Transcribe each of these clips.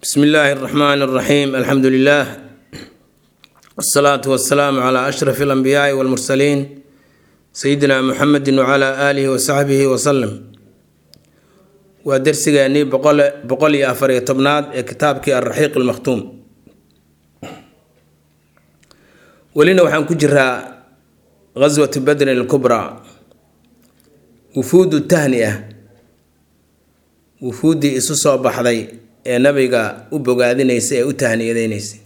bsmi illaahi اraxmaan اraxiim alxamdu lilah wsalaatu wasalaamu cla ashraf اlanbiyaai wاlmursaliin sayidina muxamedi wcla aalihi wasaxbihi wasalam waa dersigeennii boqol iyo afariyo tobnaad ee kitaabkii alraxiiq almakhtuum welina waxaan ku jiraa gaswatu badrin alkubraa wufuudu tahni ah wufuuddii isu soo baxday ee nabiga u bogaadinaysay ee u tahniyadeynaysay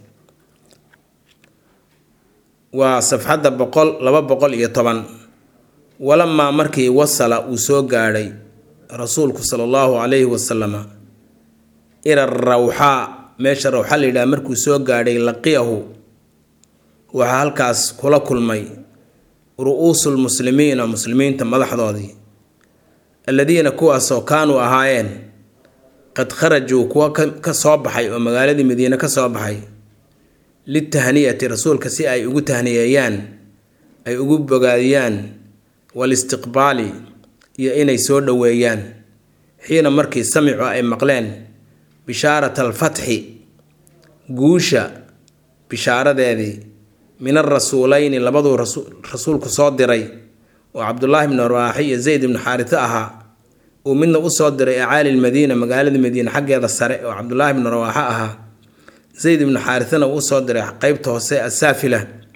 waa safxadda boqol laba boqol iyo toban walamaa markii wasala uu soo gaadhay rasuulku sala allahu calayhi wasalama ila rawxaa meesha rawxa la yidhaha markuu soo gaadhay laqiyahu waxaa halkaas kula kulmay ru-uusul muslimiina muslimiinta madaxdoodii alladiina kuwaasoo kaanuu ahaayeen qad kharajuu kuwa ka soo baxay oo magaaladii madiine ka soo baxay litahniyati rasuulka si ay ugu tahniyeeyaan ay ugu bogaadiyaan walistiqbaali iyo inay soo dhoweeyaan xiina markii samicu ay maqleen bishaarata alfatxi guusha bishaaradeedii min arasuuleyni labaduu rasuulku soo diray oo cabdulaahi bnu rawaaxi iyo zayd ibnu xaarito ahaa uu midna usoo diray acaali lmadiina magaalada madiine xaggeeda sare oo cabdulaahi bnu rawaaxo ahaa zayd ibnu xaaritana uu usoo diray qeybta hoose asaafila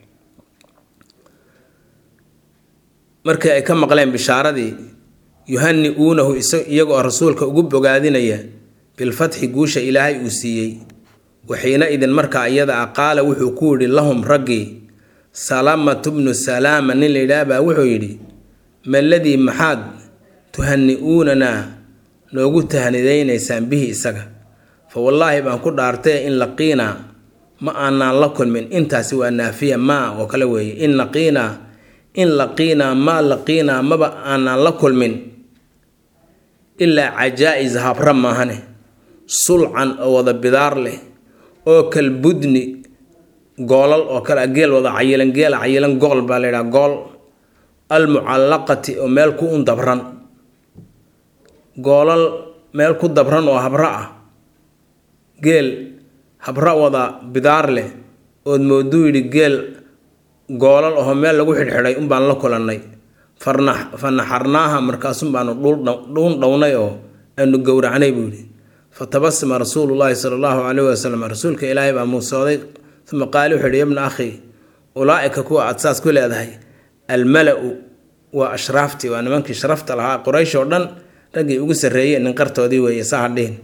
markii ay ka maqleen bishaaradii yuhani-uunahu iyagoo rasuulka ugu bogaadinaya bilfatxi guusha ilaahay uu siiyey waxiina idin markaa iyada ah qaala wuxuu ku yidhi lahum raggii salamatu bnu salaama nin la yidhaah baa wuxuu yidhi maladii maxaad tuhani-uunanaa noogu tahnidaynaysaan bihi isaga fa wallaahi baan ku dhaartay in laqiinaa ma aanaan la kulmin intaasi waa naafiya maa oo kale weeye in laqiinaa in laqiinaa maa laqiinaa maba aanaan la kulmin ilaa cajaa-is habra maahane sulcan oo wada bidaar leh oo kalbudni goolal oo kale geel wada cayilan geela cayilan gool baa la yidhaha gool almucallaqati oo meel ku un dabran goolal meel ku dabran oo habra ah geel habra wada bidaar leh ood mooduu yidhi geel goolal ahoo meel lagu xidhxidhay unbaan la kulannay farna fa naxarnaaha markaasun baanu dhuun dhownay oo aanu gowracnay buu yidhi fa tabasama rasuulullaahi sala allahu caleyhi wasalam rasuulka ilaahay baa muusooday uma qaali wuxuu yidhi yabna akhi ulaa-ika kuwa aada saas ku leedahay almala-u waa ashraaftii waa nimankii sharafta lahaa quraysh oo dhan raggii ugu sarreeyey ninqartoodii weeye sahadhihin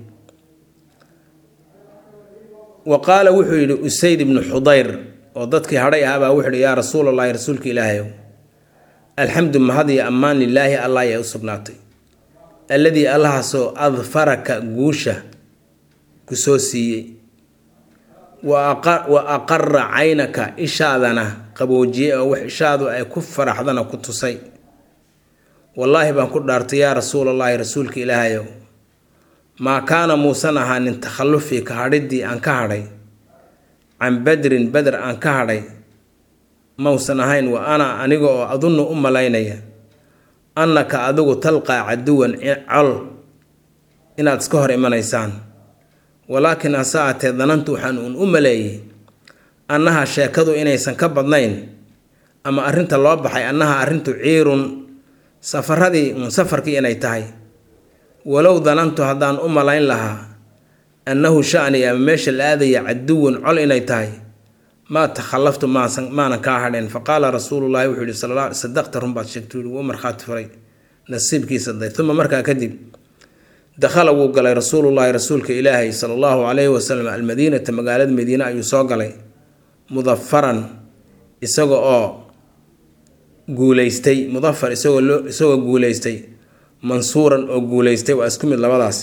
wa qaala wuxuu yidhi usayd ibnu xudayr oo dadkii hadhay ahaabaa wuxuu yidhi yaa rasuulallaahi rasuulka ilaahayow alxamdu mahad iyo ammaan lilaahi allah ayaa u sugnaatay alladii allahaasoo adfaraka guusha ku soo siiyey wa aqara caynaka ishaadana qaboojiyey oo wax ishaadu ay ku faraxdana ku tusay wallaahi baan ku dhaartay yaa rasuulallaahi rasuulka ilaahayow maa kaana muusan ahaanin takhallufii ka hadhiddii aan ka hadhay can badrin beder aan ka hadhay mausan ahayn wa ana aniga oo adunnu u malaynaya annaka adigu talqaa caduwan col inaad iska hor imanaysaan walaakin hase aatee danantu waxaan uun u maleeyey annaha sheekadu inaysan ka badnayn ama arrinta loo baxay annaha arrintu ciirun safaradii uun safarkii inay tahay walow danantu haddaan u malayn lahaa annahu shani ama meesha la aadaya caduwan col inay tahay maa takhallaftu maanan kaa hadheen fa qaala rasuulullaahi wuxuu yihi sal sadaqta runbaad sheegtay wuu markhaati furay nasiibkiisa day uma markaa kadib dakhala wuu galay rasuulullaahi rasuulka ilaahay sala allahu calayhi wasalam almadiinata magaalada madiine ayuu soo galay mudafaran isaga oo guuleystay mudafar isagoo loo isagoo guuleystay mansuuran oo guuleystay waa isku mid labadaas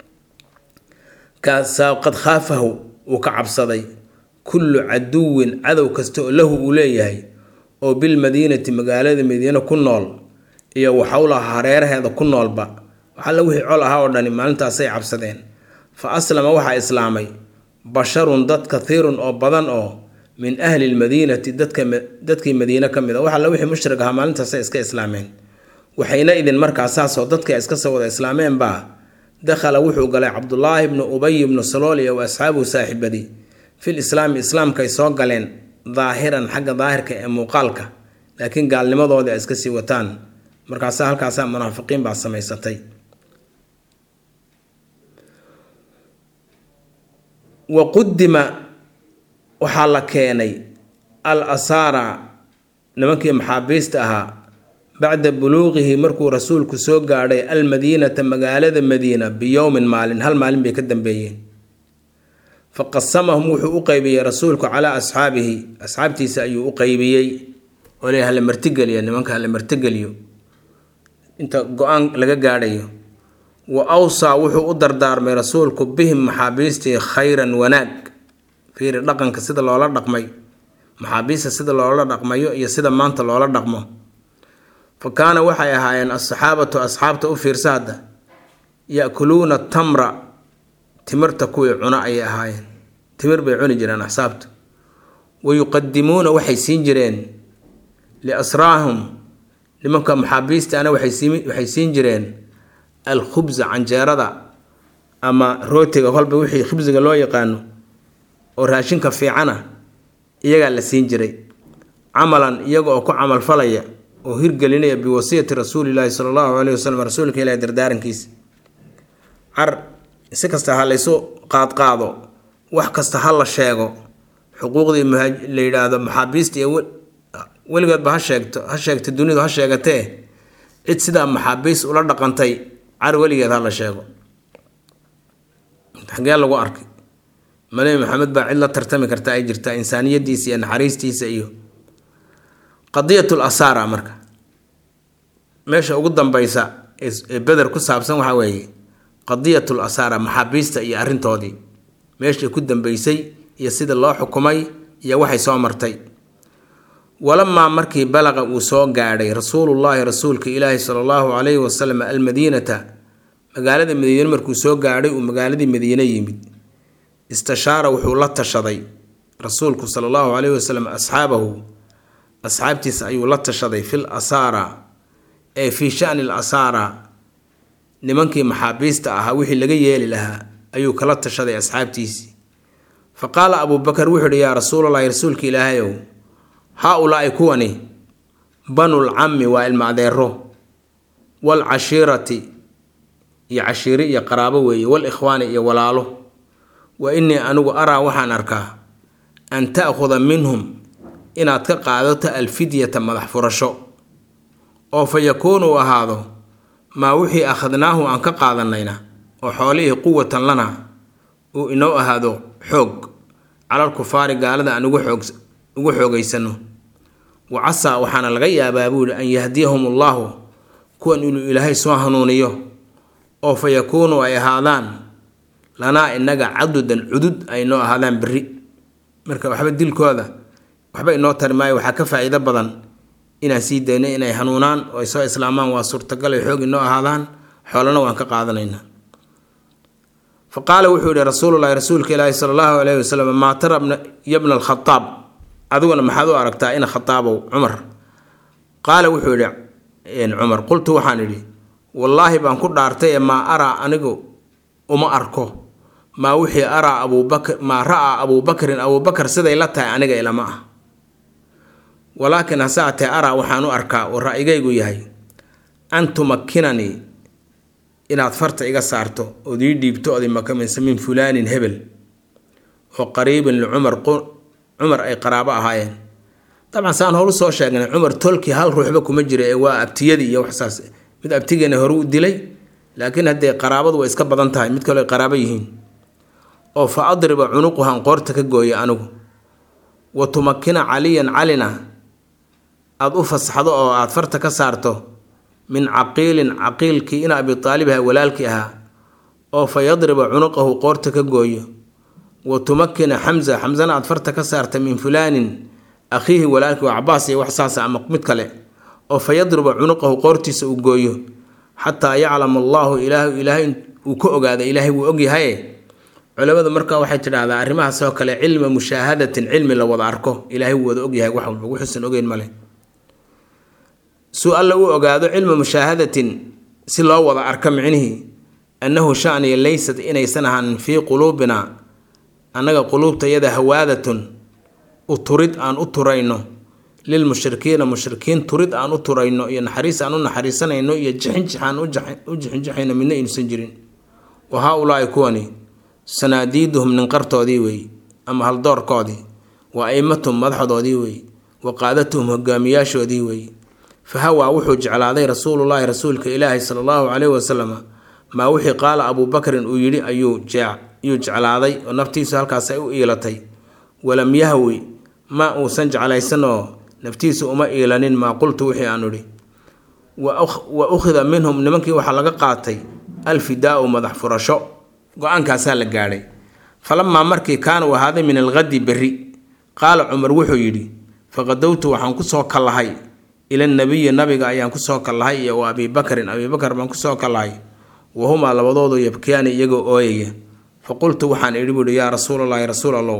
kaasaa qad khaafahu uu ka cabsaday kullu caduwin cadow kasta oo lahu uu leeyahay oo bilmadiinati magaalada madiine ku nool iyo waxawlaha hareeraheeda ku noolba waxalla wixii col ahaa oo dhani maalintaasay cabsadeen fa aslama waxaa islaamay basharun dad kathiirun oo badan oo min ahli lmadiinati dadkii madiine ka mid a waxalla wixii mushrig ahaa maalintaasay iska islaameen waxayna idin markaa saasoo dadka iska soo wada islaameen baa dakhala wuxuu galay cabdulaahi bnu ubay bnu salool iyo wa asxaabuhu saaxiibadii fil islaami islaamkaay soo galeen daahiran xagga daahirka ee muuqaalka laakiin gaalnimadoodii ay iska sii wataan markaasa halkaasaa munaafiqiin baa samaysatay wa qudima waxaa la keenay al asaara nimankii maxaabiista ahaa bacda buluuqihi markuu rasuulku soo gaadhay almadiinata magaalada madiina biyowmin maalin hal maalin bay ka dambeeyeen fa qasamahum wuxuu u qeybiyey rasuulku calaa asxaabihi asxaabtiisa ayuu u qeybiyey oo le hala martigeliya nimanka hala martigeliyo inta go-aan laga gaadhayo wa awsaa wuxuu u dardaarmay rasuulku bihim maxaabiistii khayran wanaag fiiri dhaqanka sida loola dhaqmay maxaabiista sida loola dhaqmayo iyo sida maanta loola dhaqmo fa kaana waxay ahaayeen asxaabatu asxaabta u fiirsa hadda ya-kuluuna tamra timirta kuwii cuno ayay ahaayeen timir bay cuni jireen axsaabtu wa yuqadimuuna waxay siin jireen liasraahum nimanka maxaabiistaana waxay siin jireen alkhubsa canjeerada ama rootiga kolba wixii khibsiga loo yaqaano oo raashinka fiicana iyagaa la siin jiray camalan iyaga oo ku camalfalaya oo hirgelinaya biwasiyati rasuulilaahi sala allahu caleyhi wasalam rasuulka ilahi dardaarankiisa car si kasta ha laysu qaadqaado wax kasta ha la sheego xuquuqdii la yidhaahdo maxaabiista iyo weligeedba ha sheegto ha sheegta dunidu ha sheegatee cid sidaa maxaabiis ula dhaqantay car weligeed ha la sheego xagee lagu arkay malebi maxamed baa cid la tartami karta ay jirtaa insaaniyadiisa iyo naxariistiisa iyo qadiyatul asaara marka meesha ugu dambeysa ee beder ku saabsan waxaa weeye qadiyatul asaara maxaabiista iyo arrintoodii meeshii ku dambeysay iyo sida loo xukumay iyo waxay soo martay walamaa markii balaqa uu soo gaadhay rasuulullaahi rasuulka ilaahi sala allahu calayhi wasalam almadiinata magaalada madiine markuu soo gaadhay uu magaaladii madiine yimid istashaara wuxuu la tashaday rasuulku sala allahu calayhi wasalam asxaabahu asxaabtiisa ayuu la tashaday fil asaara ee fii shani l asaara nimankii maxaabiista ahaa wixii laga yeeli lahaa ayuu kala tashaday asxaabtiisii fa qaala abuubakar wuxuu ihi yaa rasuulallaahi rasuulka ilaahayow haa-ulaa'i kuwani banul cammi waa ilma adeero wal cashiirati iyo cashiiri iyo qaraabo weeye wal ikhwaani iyo walaalo wa innii anigu araa waxaan arkaa an ta'khuda minhum inaad ka qaadato alfidyata madax furasho oo fa yakuunu u ahaado maa wixii akhadnaahu aan ka qaadanayna oo xoolihii quwatan lana uu inoo ahaado xoog calal kufaari gaalada aan ugu xoog ugu xoogaysano wa casaa waxaana laga yaabaa buuhi an yahdiyahum allaahu kuwan inuu ilaahay soo hanuuniyo oo fa yakuunu ay ahaadaan lanaa inaga cadudan cudud ay noo ahaadaan berri marka waxba dilkooda waxba inoo tari maayo waxaa ka faa-iido badan inaan sii dayno inay hanuunaan oo ay soo islaamaan waa suurtagal ay xoog inoo ahaadaan xoolana waan ka qaadanaynaa fa qaala wuxuu yihi rasuululahi rasuulka ilaahi sala allahu alayhi wasalam maa tara yabna alkhataab adiguna maxaad u aragtaa ina khataabow cumar qaala wuxuu yihi cumar qultu waxaan idhi wallaahi baan ku dhaartay ee maa araa anigu uma arko maa wixii araa abuubakr maa ra-aa abuubakrin abuubakar siday la tahay aniga ilama ah walaakin hase atee araa waxaan u arkaa oo ra-igaygu yahay an tumakinanii inaad farta iga saarto ood ii dhiibto ood imakaminsa min fulaanin hebel oo qariibin licumar cumar ay qaraabo ahaayeen dabcan saan horu soo sheegnay cumar tolkii hal ruuxba kuma jira ee waa abtiyadii iyo waxsaas mid abtigeena hore u dilay laakiin haddee qaraabadu way iska badan tahay mid kaleo ay qaraabo yihiin oo fa adriba cunuquhan qoorta ka gooya anigu wa tumakina caliyan calina aada u fasaxdo oo aada farta ka saarto min caqiilin caqiilkii in abi taalibaha walaalkii ahaa oo fa yadriba cunuqahu qoorta ka gooyo wa tumakina xamsa xamsana aada farta ka saarta min fulaanin akhiihi walaalkii waa cabaas iyo wax saasa ama mid kale oo fa yadriba cunuqahu qoortiisa uu gooyo xataa yaclama allaahu ilaah ilaahay uu ka ogaada ilaahay wuu ogyahaye culamadu marka waxay tidhaahdaa arrimahaas oo kale cilma mushaahadatin cilmi la wada arko ilaahay wuu wada ogyahay wax walba wuxuusan ogeyn male suu alla u ogaado cilma mushaahadatin si loo wada arko micnihii annahu shaniya laysat inaysan ahaanin fii quluubina annaga quluubtayada hawaadatun u turid aan u turayno lilmushrikiina mushrikiin turid aan u turayno iyo naxariis aan u naxariisanayno iyo jixinjix aan u jixinjixayno midna aynusan jirin wa haa-ulaai kuwani sanaadiiduhum ninqartoodii weeye ama haldoorkoodii wa aimatuhum madaxdoodii weeye wa qaadatuhum hogaamiyaashoodii weeye fa hawaa wuxuu jeclaaday rasuulullaahi rasuulka ilaahi sala allahu caleyhi wasalam maa wixii qaala abuubakrin uu yidhi ayuu ayuu jeclaaday oo naftiisu halkaas ay u iilatay walam yahwi ma uusan jeclaysan oo naftiisu uma iilanin maa qultu wixii aan idhi wa ukhida minhum nimankii waxaa laga qaatay alfidaau madax furasho go-aankaasaa la gaadhay falamaa markii kaana u ahaaday min alghadi berri qaala cumar wuxuu yidhi faqadowtu waxaan kusoo kallahay ila nabiyi nabiga ayaan kusoo kallahay iyo wa abiibakrin abiibakar baan kusoo kallahay wahumaa labadoodu yabkiyaani iyagoo ooyaya fa qultu waxaan idhi buuhi yaa rasuulallaahi rasuul allow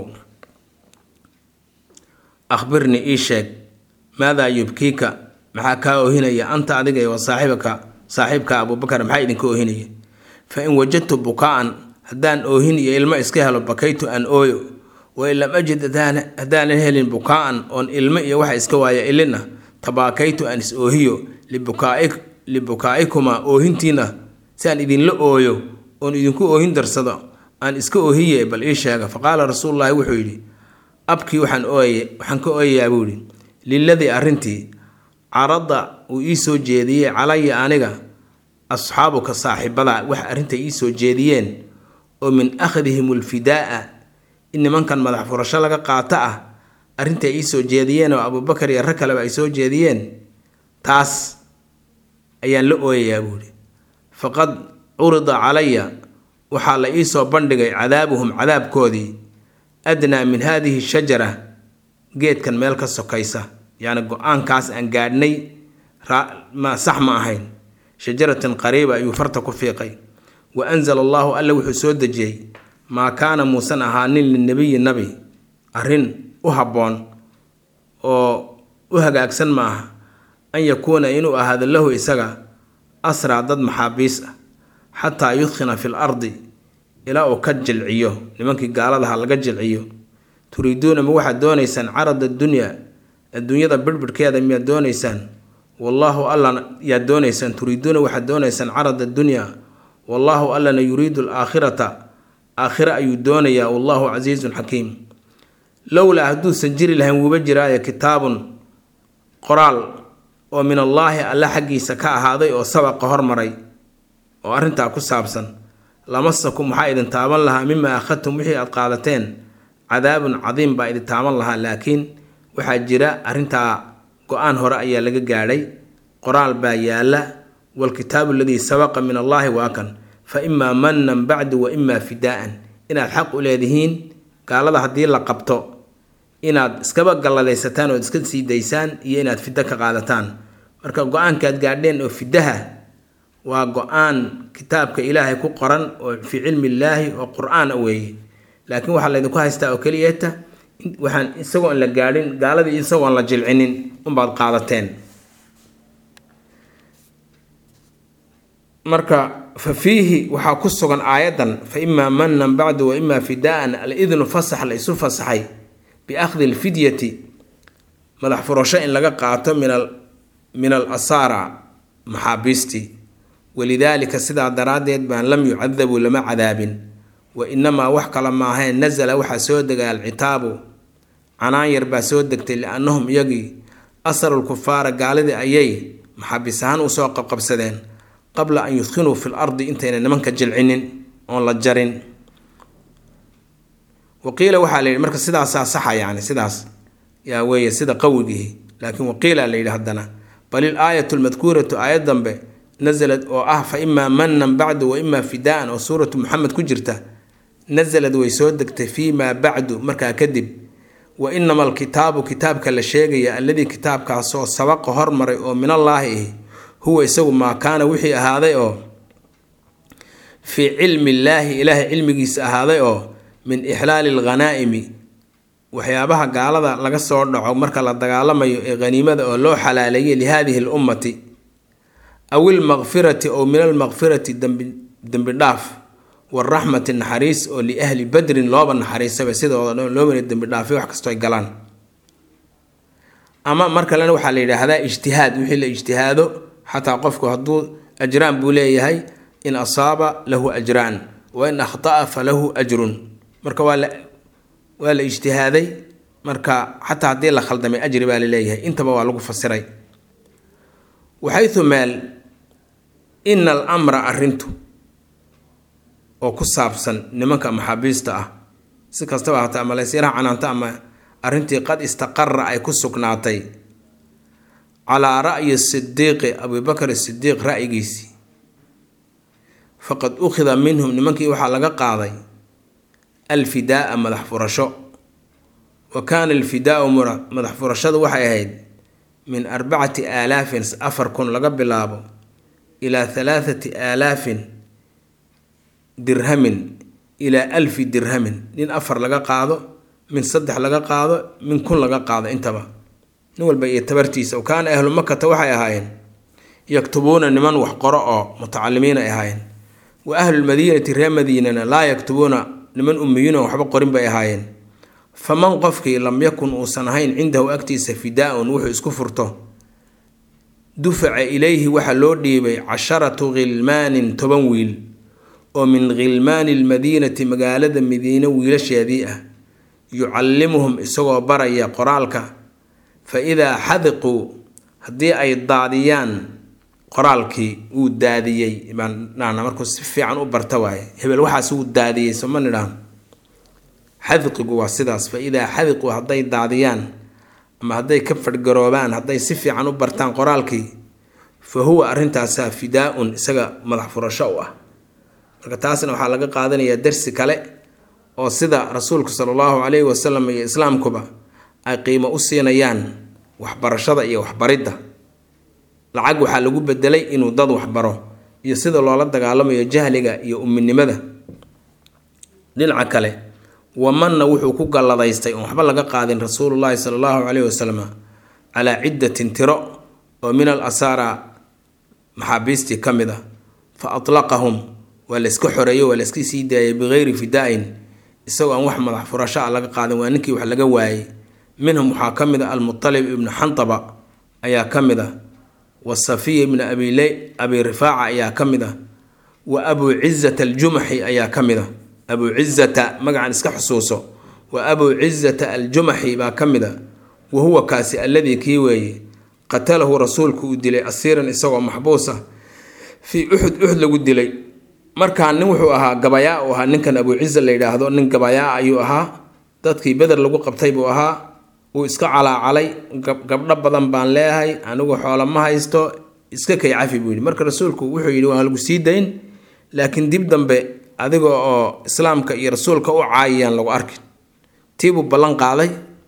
akhbirnii ii sheeg maadaa yubkiika maxaa kaa oohinaya anta adiga wa saaxibaka saaxiibka abuubakar maxaa idinka oohinaya fa in wajadtu bukaa-an haddaan oohin iyo ilmo iska helo bakaytu aan ooyo wain lam ajid haddaanan helin bukaa-an oon ilmo iyo waxa iska waaya ilina tabaakaytu aan is oohiyo libukaaikumaa oohintiina si aan idinla ooyo oon idinku oohin darsado aan iska oohiye bal ii sheega faqaala rasuululaahi wuxuu yidhi abkii waxaan ooyay waxaan ka ooyayaa buu yidhi liladii arrintii carada uu ii soo jeediyey calaya aniga asxaabuka saaxiibada wax arrinta ii soo jeediyeen oo min akhdihim ulfidaaa in nimankan madax furasho laga qaato ah arrinta ii soo jeediyeen oo abuubakar iyo rag kaleba ay soo jeediyeen taas ayaan la ooyayaa buuhi faqad curida calaya waxaa la ii soo bandhigay cadaabuhum cadaabkoodii adnaa min haadihi shajara geedkan meel ka sokaysa yacni go-aankaas aan gaadhnay ma sax ma ahayn shajaratan qariiba ayuu farta ku fiiqay wa anzala allaahu alla wuxuu soo dejiyey maa kaana muusan ahaanin linabiyi nabi arrin u habboon oo u hagaagsan ma aha an yakuuna inuu ahaado lahu isaga asraa dad maxaabiis ah xataa yudkhina fi l ardi ilaa uu ka jilciyo nimankii gaaladaha laga jilciyo turiiduuna ma waxaad doonaysaan carad addunya adduunyada birbirhkeeda miyaad doonaysaan wallaahu allana yaad doonaysaan turiiduuna waxaad doonaysaan carad addunya wallaahu allana yuriidu alaakhirata aakhire ayuu doonayaa wallahu casiizun xakiim lowlaa hadduusan jiri lahayn wuuba jiraayo kitaabun qoraal oo min allaahi alle xaggiisa ka ahaaday oo sabaqa hormaray oo arrintaa ku saabsan lamasakum waxaa idin taaban lahaa mima akhadtum wixii aad qaadateen cadaabun cadiim baa idin taaban lahaa laakiin waxaa jira arrintaa go-aan hore ayaa laga gaadhay qoraal baa yaalla waalkitaabu aladii sabaqa min allaahi waa kan fa imaa mannan bacdu wa imaa fidaa'an inaad xaq u leedihiin gaalada haddii la qabto inaad iskaba galladaysataan ood iska sii daysaan iyo inaad fiddo ka qaadataan marka go-aankaad gaadheen oo fidaha waa go-aan kitaabka ilaahay ku qoran oo fii cilmi illaahi oo qur-aan a weeye laakiin waxaa laydinku haystaa oo keliyata waxaan isagoon la gaadhin gaaladii isagoon la jilcinin unbaad qaadateen marka fa fiihi waxaa ku sugan aayadan fa imaa manan bacdu wa imaa fidaa'an al-idnu fasax la isu fasaxay biakhdi alfidyati madax furasho in laga qaato min al asaara maxaabiistii walidaalika sidaa daraaddeed baan lam yucadabuu lama cadaabin wa inamaa wax kale maahayn nasala waxaa soo degay alcitaabu canaan yar baa soo degtay liannahum iyagii asarul kufaara gaalidii ayay maxaabiis ahaan usoo qabqabsadeen qabla an yudkinuu fi l ardi intayna nimanka jilcinin oon la jarin waqiila waxaa la yidhi marka sidaasaa saxa yani sidaas yaa weeye sida qawigihi laakiin waqiila la yidhi haddana bal il aayatu lmadkuuratu aayad dambe nasalad oo ah fa imaa manan bacdu wa imaa fidaan oo suuratu muxamed ku jirta nasalad way soo degtay fii maa bacdu markaa kadib wa inama alkitaabu kitaabka la sheegaya alladii kitaabkaasoo sabaqa hormaray oo minallaahi ahi huwa isagu maa kaana wixii ahaaday oo fii cilmi illaahi ilaahay cilmigiisa ahaaday oo min ixlaali alghanaa'imi waxyaabaha gaalada laga soo dhaco marka la dagaalamayo ee haniimada oo loo xalaaleeyay lihaadihi lummati aw ilmaqfirati ow min almaqfirati dembi dhaaf waraxmati naxariis oo liahli badrin looba naxariisaba sidooda dhan loo mara dembi dhaafay wax kastoo ay galaan ama mar kalena waxaa la yidhaahdaa ijtihaad wixii la ijtihaado xataa qofku hadduu ajraan buu leeyahay in asaaba lahu ajraan wa in akhta'a falahu ajrun marka waa la waa la ijtihaaday marka xataa haddii la khaldamay ajri baa laleeyahay intaba waa lagu fasiray waxaytu meel ina alamra arrintu oo ku saabsan nimanka maxaabiista ah si kastaba hata ama laysyaraha canaanta ama arrintii qad istaqara ay ku sugnaatay calaa ra'yi sidiiqi abubakar sidiiq ra'yigiisii faqad ukhida minhum nimankii waxaa laga qaaday alfidaaa madax furasho wa kaana alfidaau madax furashadu waxay ahayd min arbacati aalaafin afar kun laga bilaabo ilaa halaathati aalaafin dirhamin ilaa alfi dirhamin nin afar laga qaado min saddex laga qaado min kun laga qaado intaba nin walba iyo tabartiisa o kaana ahlu makata waxay ahaayeen yaktubuuna niman wax qoro oo mutacalimiin ay ahaayeen wa ahlulmadiinati reer madiinana laa yaktubuuna niman ummiyiin oo waxba qorin bay ahaayeen faman qofkii lam yakun uusan ahayn cindahu agtiisa fidaa-un wuxuu isku furto dufaca ilayhi waxaa loo dhiibay casharatu khilmaanin toban wiil oo min khilmaani lmadiinati magaalada madiine wiilasheedii ah yucallimuhum isagoo baraya qoraalka fa idaa xadiquu haddii ay daadiyaan qoraalkii wuu daadiyey baandhahna markuu si fiican u barta waaye hebel waxaas wuu daadiyey soma nidhaahno xadiqigu waa sidaas fa idaa xadiquu hadday daadiyaan ama hadday ka fadhgaroobaan hadday si fiican u bartaan qoraalkii fa huwa arrintaasaa fidaa-un isaga madax furasho u ah marka taasna waxaa laga qaadanayaa darsi kale oo sida rasuulku sala allahu calayhi wasalam iyo islaamkuba ay qiimo u siinayaan waxbarashada iyo waxbaridda lacag waxaa lagu bedelay inuu dad waxbaro iyo sida loola dagaalamayo jahliga iyo uminimada dhinaca kale wamanna wuxuu ku galladaystay oon waxba laga qaadin rasuulullaahi sala allahu caleyhi wasalam calaa ciddatin tiro oo min al asaara maxaabiistii ka mid a fa atlaqahum waa la iska xoreeyey waa la iska sii daayay bikeyri fidaa-in isagoo aan wax madax furasho ah laga qaadin waa ninkii wax laga waayey minhum waxaa ka mid a almutalib ibnu xantaba ayaa ka mid a wa safiya ibnu abile abi rifaaca ayaa ka mid a wa abuu cizata aljumaxi ayaa ka mid a abuu cizata magacan iska xusuuso wa abuu cizata aljumaxi baa ka mid a wa huwa kaasi alladii kii weeye qatalahu rasuulku uu dilay asiiran isagoo maxbuus ah fii uxud uxud lagu dilay markaa nin wuxuu ahaa gabayaa u ahaa ninkan abuu ciza la yidhaahdo nin gabayaa ayuu ahaa dadkii beder lagu qabtay buu ahaa wuu iska calaacalay gabdho badan baan leeyahay anigu xoolo ma haysto iska kay cafi buu yidhi marka rasuulku wuxuu yidhi waa lagu sii dayn laakiin dib dambe adiga oo islaamka iyo rasuulka u caayiyaan lagu arkin tiibuu ballan qaaday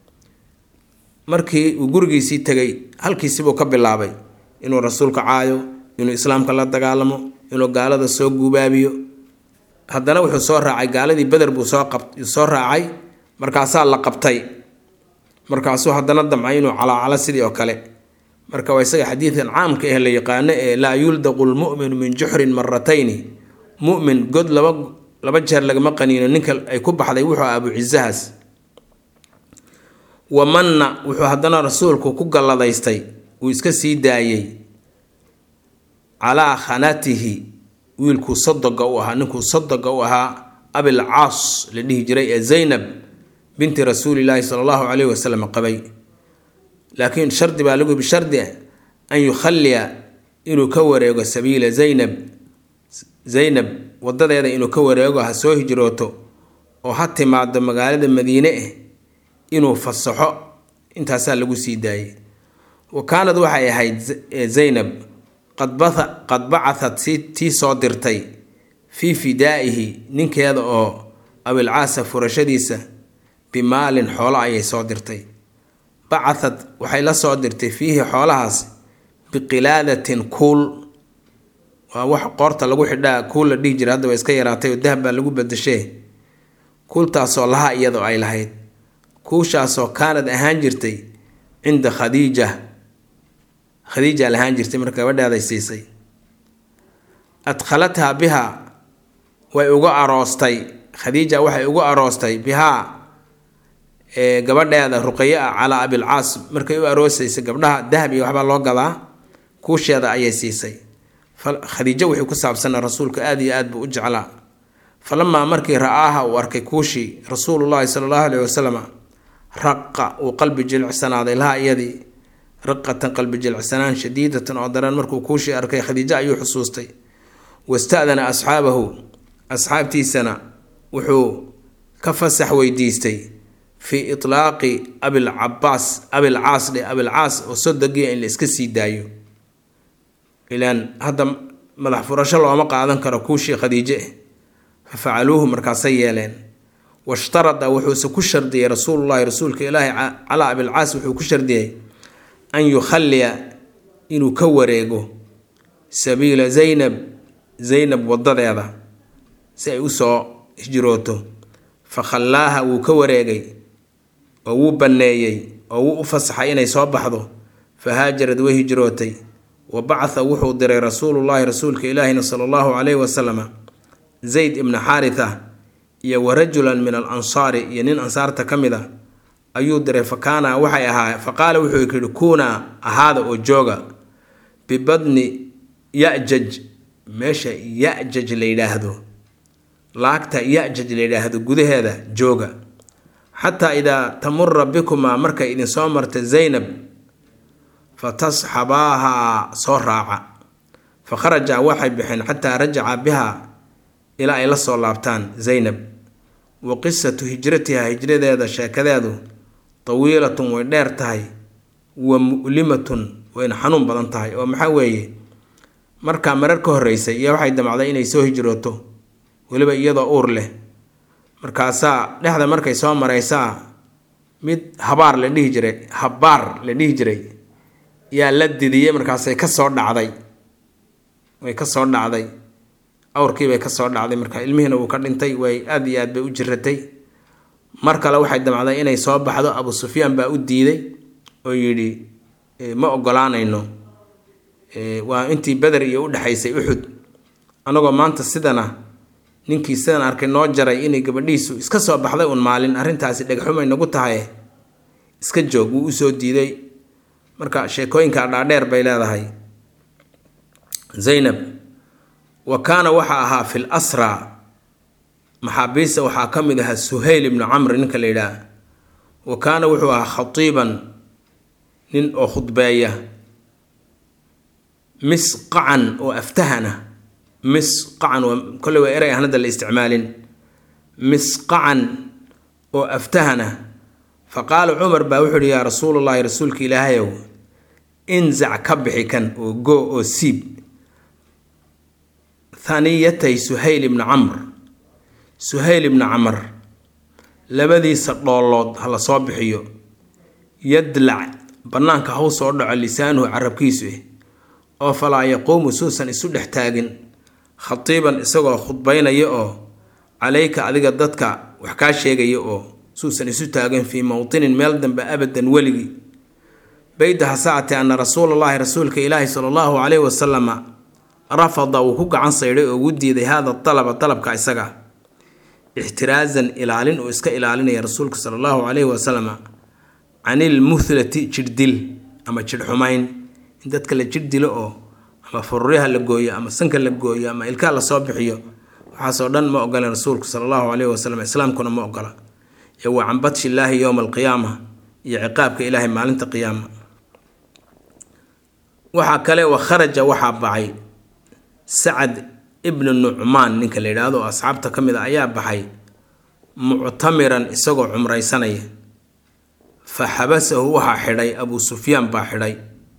markii uu gurigiisii tegay halkiisibuu ka bilaabay inuu rasuulka caayo inuu islaamka la dagaalamo inuu gaalada soo guubaabiyo haddana wuxuu soo raacay gaaladii beder buu soo soo raacay markaasaa la qabtay markaasuu haddana damcay inuu calaacalo sidii oo kale marka waa isaga xadiidkan caamka ah la yaqaano ee laa yuldaqu lmu'minu min juxrin maratayni mu'min god laba laba jeer lagama qaniino ninka ay ku baxday wuxuu ah abuucisahaas wamanna wuxuu haddana rasuulku ku galladaystay uu iska sii daayey calaa khanatihi wiilkuu sadoga u ahaa ninkuu sadoga u ahaa abil caas la dhihi jiray ee zaynab binti rasuulilaahi sala allahu caleyhi wasalam qabay laakiin shardi baa lagu bishardi an yukhalliya inuu ka wareego sabiila zaynab zaynab wadadeeda inuu ka wareego ha soo hijrooto oo ha timaado magaalada madiine ah inuu fasaxo intaasaa lagu sii daayey wa kaanad waxay ahayd zaynab qad bacathad si tii soo dirtay fii fidaa'ihi ninkeeda oo abilcaasa furashadiisa bimaalin xoolo ayay soo dirtay bacathad waxay la soo dirtay fiihi xoolahaas biqilaadatin kuul waa wax qoorta lagu xidhaa kuul la dhihi jira hadda waa iska yaraatay oo dahab baa lagu badashee kuultaasoo lahaa iyadoo ay lahayd kuushaasoo kaanad ahaan jirtay cinda khadiija khadiija lahaan jirtay marka gabadheeday siisay adkhalathaa biha way ugu aroostay khadiija waxay ugu aroostay bihaa gabadheeda ruqaye ah calaa abilcaas markay u aroosaysay gabdhaha dahab iyo waxbaa loo gadaa kuusheeda ayay siisay khadiijo wixii ku saabsana rasuulka aada iyo aad buu u jeclaa falamaa markii ra-aaha uu arkay kuushii rasuulullaahi sala allahu aleyhi wasalam raqa uu qalbi jilicsanaaday laha iyadii raqatan qalbi jilicsanaan shadiidatan oo daran markuu kuushii arkay khadiijo ayuu xusuustay wasta'dana asxaabahu asxaabtiisana wuxuu ka fasax weydiistay fii itlaaqi abilcabaas abilcaas dhe abilcaas oo sodogiya in la iska sii daayo ilaan hadda madax furasho looma qaadan karo kuushii khadiije eh fa facaluuhu markaasay yeeleen washtarada wuxuuse ku shardiyey rasuulullahi rasuulka ilaahi calaa abilcaas wuxuu ku shardiyey an yukhalliya inuu ka wareego sabiila zaynab zaynab wadadeeda si ay usoo hijrooto fa khallaaha wuu ka wareegay oo wuu banneeyey oo wuu u fasaxay inay soo baxdo fa haajarad way hijrootay wa bacatha wuxuu diray rasuulullaahi rasuulka ilaahina sala allahu calayhi wasalama zayd ibna xaaritha iyo wa rajulan min al ansaari iyo nin ansaarta ka mid a ayuu diray fa kaana waxay ahaa fa qaala wuxuu yidhi kuunaa ahaada oo jooga bibadni yajaj meesha yajaj la yidhaahdo laagta yajaj la yidhaahdo gudaheeda jooga xataa idaa tamura bikumaa markay idinsoo marta zaynab fa tasxabaahaa soo raaca fa kharaja waxay baxeen xataa rajaca bihaa ilaa ay la soo laabtaan zaynab wa qisatu hijratiha hijradeeda sheekadeedu tawiilatun way dheer tahay wa mu'limatun wayna xanuun badan tahay oo maxaa weeye markaa marar ka horreysay iyo waxay damacday inay soo hijrooto weliba iyadoo uur leh markaasaa dhexda markay soo maraysaa mid habaar la dhihi jiray habaar la dhihi jiray yaa la didiyey markaasay ka soo dhacday way ka soo dhacday awrkiibay ka soo dhacday marka ilmihiina wuu ka dhintay way aada iyo aad bay u jiratay mar kale waxay damcday inay soo baxdo abu sufyaan baa u diiday oo yidhi ma ogolaanayno waa intii beder iyo u dhexaysay uxud anagoo maanta sidana ninkii sidan arkay noo jaray inay gabadhiisu iska soo baxday uun maalin arrintaasi dhegxumay nagu tahay iska joog wuu usoo diiday marka sheekooyinka dhaadheer bay leedahay zaynab wa kaana waxa ahaa fil asraa maxaabiista waxaa ka mid ahaa suhayl ibnu camr ninka la yidhaah wa kaana wuxuu ahaa khatiiban nin oo khudbeeya misqacan oo aftahana misqacan waa kolley waa erey aan hadda la isticmaalin misqacan oo aftahana fa qaala cumar baa wuxuu uhi yaa rasuulullahi rasuulka ilaahayow inzac ka bixi kan oo goo oo siib thaniyatay suhayl ibnu camr suhayl ibnu camar labadiisa dhoolood ha la soo bixiyo yadlac bannaanka haw soo dhaco lisaanuhu carabkiisu eh oo falaa yaquumu suusan isu dhex taagin khatiiban isagoo khudbaynaya oo calayka adiga dadka wax kaa sheegaya oo suusan isu taagin fii mowtinin meel dambe abadan weligii bayda hasaate ana rasuulallaahi rasuulka ilaahi sala allahu caleyhi wasalama rafada wuu ku gacan saydhay oo ugu diiday haada dalaba dalabka isaga ixtiraazan ilaalin uu iska ilaalinaya rasuulka sala allahu caleyhi wasalama canil muhlati jirdil ama jidhxumayn in dadka la jir dilo oo ama fururyaha la gooyo ama sanka la gooyo ama ilkaha lasoo bixiyo waxaasoo dhan ma ogola rasuulku sala allahu caleyhi wasalam islaamkuna ma ogola ee waa can badshi illaahi yowma alqiyaama iyo ciqaabka ilaahay maalinta qiyaama waxaa kale wa kharaja waxaa baxay sacad ibnu nucmaan ninka la yidhaahdo oo asxaabta ka mid a ayaa baxay muctamiran isagoo cumraysanaya fa xabasahu waxaa xidhay abuu sufyaan baa xidhay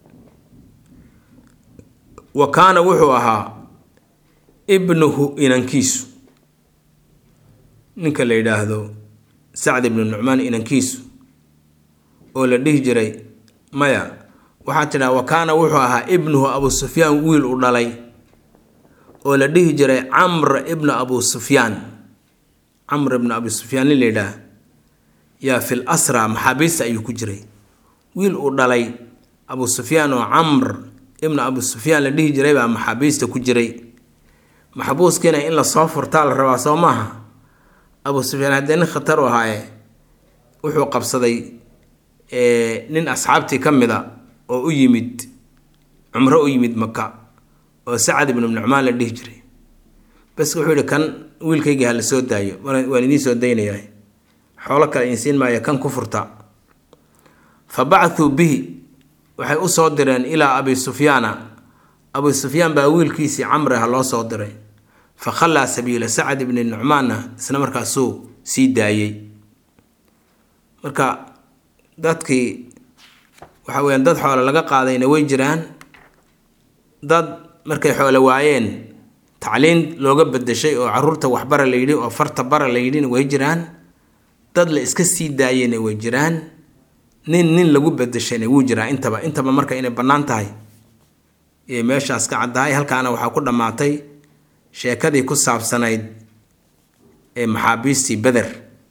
wa kaana wuxuu ahaa ibnuhu inankiisu ninka la yidhaahdo sacd ibnu nucmaan inankiisu oo la dhihi jiray maya waxaa tidhaha wa kaana wuxuu ahaa ibnuhu abuu sufyaan wiil u dhalay oo la dhihi jiray camr ibnu abu sufyaan camr ibnu abi sufyaan nin la yidhaah yaa fil asra maxaabiista ayuu ku jiray wiil uu dhalay abu sufyaan oo camr ibnu abu sufyaan la dhihi jiray baa maxaabiista ku jiray maxbuuskiina in lasoo furtaa la rabaa soo maaha abu sufyaan haddee nin khatar u ahaaye wuxuu qabsaday nin asxaabtii ka mid a oo u yimid cumro u yimid maka oo sacad ibnu nucmaan la dhihi jiray bas wuxuu yihi kan wiilkayga ha la soo daayo waan idiin soo daynayaa xoolo kale insiin maayo kan ku furta fa bacthuu bihi waxay u soo direen ilaa abi sufyaana abu sufyaan baa wiilkiisii camre ha loo soo diray fa khallaa sabiila sacad ibni nucmaanna isla markaasuu sii daayey marka dadkii waxa weyaan dad xoole laga qaadayna way jiraan dad markay xoole waayeen tacliin looga bedeshay oo caruurta waxbara la yidhi oo farta bara la yidhina way jiraan dad la iska sii daayeyna way jiraan nin nin lagu bedeshayna wuu jiraa intaba intaba marka inay bannaan tahay iyo meeshaas ka caddahay halkaana waxaa ku dhammaatay sheekadii ku saabsanayd ee maxaabiistii beder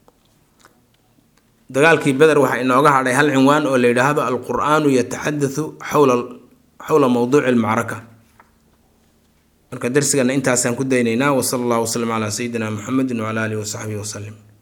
dagaalkii beder waxaa inooga hadhay hal cinwaan oo la yidhaahdo alqur-aanu yataxadathu xawla xowla mowduuci almacraka marka darsigana intaasaan ku daynaynaa wasala allahu wasalam calaa sayidina muxamedin wacala aalihi wasaxbihi wasalim